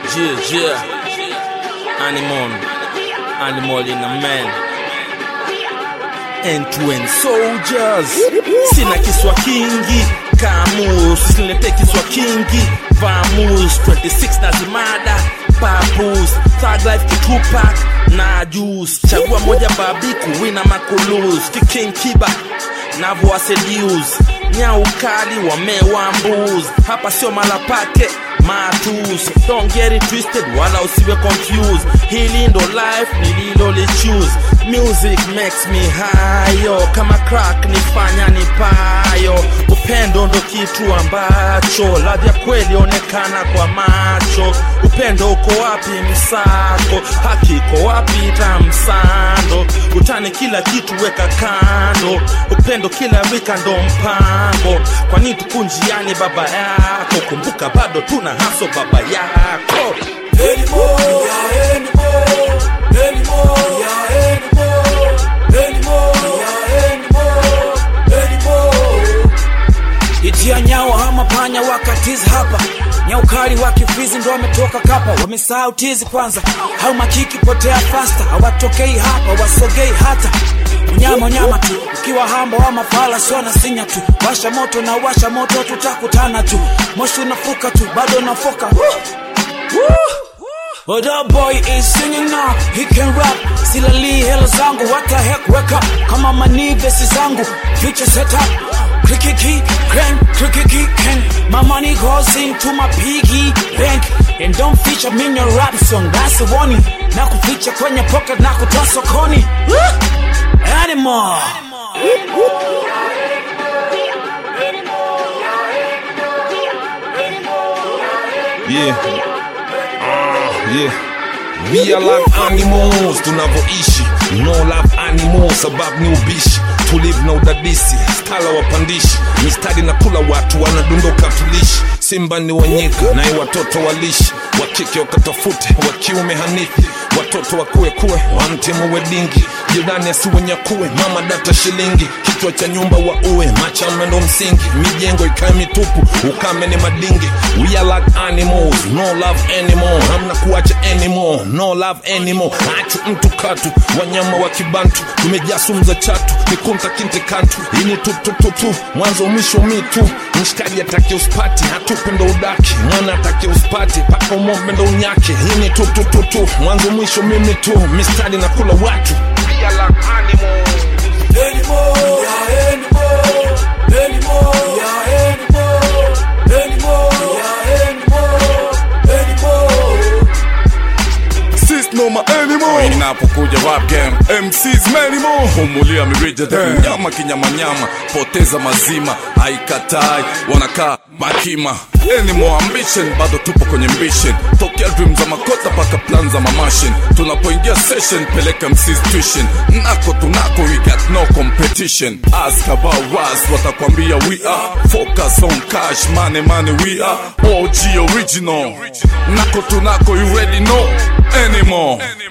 Yeah, yeah. Animal. Animal in a man. End-to-end soldiers. Sina kiswa kingi. Kamus. Usinilete kiswa kingi. Vamus. 26 na zimada. Papus. Thug life kitupak. Na juice. Chagua moja babiku. Wina makulus. Kiking kiba. Navo asedius. Nyau kali wamewa mbuz. Hapa sio mala pake matus don't get it twisted wala usiwe confused hili ndo life nililoli choose music makes me hayo kama crack nifanya nipayo upendo ndo kitu ambacho ladha ya kweli onekana kwa macho upendo uko wapi msako haki iko wapi tamsando utani kila kitu weka kando upendo kila wika ndo mpango kwani tukunjiani baba yako kumbuka bado tuna haso baba yako itia nyao hama panya wakatizi hapa nyaukali wa kifizi ndo wametoka kapa wamesahau tizi kwanza au makiki potea fasta hawatokei hapa wasogei hata unyama unyama tu ukiwa hamba wa mafala sio na sinya tu washa moto na washa moto tutakutana tu moshi unafuka tu bado unafoka Woo! Woo! But that boy is singing now, he can rap Silali hela zangu, what the heck, wake up Kama mani vesi zangu, future set up Clicky key, crank, clicky key, can My money goes into my piggy bank And don't feature me in your rap song, that's the warning Na kuficha kwenye pocket, na kutoa sokoni Woo! Animal Yeah. Ah, yeah. We are like animals tunavyoishi no love animals sababu ni ubishi tulivu na udadisi skala wapandishi mistari na kula watu wanadondoka tulishi simba ni wanyika naye watoto walishi wakike wakatafute wa kiume hanithi watoto wakuekuwe wamtimu wedingi jirani asiwenyakue mama data shilingi kichwa cha nyumba wa uwe machame ndo msingi mijengo ikae mitupu ukame ni madingi we are like animals no love anymore hamna kuacha anymore no love anymore achu mtu katu wanyama wa kibantu tumejaa sumu za chatu mikunta kinte kantu ini tutututu mwanzo mwisho mitu mshikaji atake uspati hatupe ndo udaki mwana atake uspati paka umombe ndo unyake ini tutututu mwanzo mwisho mimi tu mistari na kula watu We are like animals. Sis no my anymore Inapokuja rap game MCs many more Humulia mirija yeah. Nyama kinyamanyama Poteza mazima Haikatai Wanakaa makima Any more ambition Bado tupo kwenye ambition Tokea dream za makota paka plan za mamashin Tunapoingia session Peleka MCs tuition Nako tunako we got no competition Ask about us Watakwambia we are Focus on cash Money money we are OG original Nako tunako you ready know anymore